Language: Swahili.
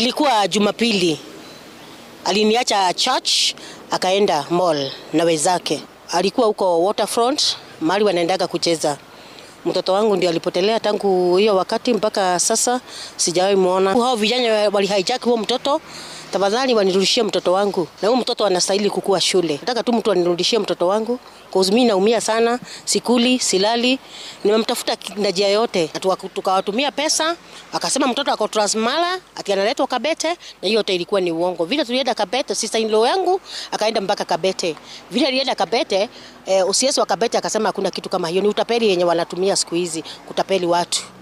Ilikuwa Jumapili, aliniacha church akaenda mall na wenzake. Alikuwa huko waterfront mahali wanaendaga kucheza. Mtoto wangu ndio alipotelea tangu hiyo wakati mpaka sasa sijawahi muona. Hao vijana wali hijack huo mtoto, tafadhali wanirudishie mtoto wangu, na huyo mtoto anastahili kukua shule. Nataka tu mtu anirudishie mtoto wangu cause mimi naumia sana, sikuli, silali. Nimemtafuta na njia yote, tukawatumia pesa, akasema mtoto ako Transmara ati analetwa Kabete, na hiyo yote ilikuwa ni uongo. Vile tulienda Kabete, sister in law yangu akaenda mpaka Kabete. Vile alienda Kabete, eh, usiesi wa Kabete akasema hakuna kitu kama hiyo, ni utapeli yenye wanatumia siku hizi kutapeli watu.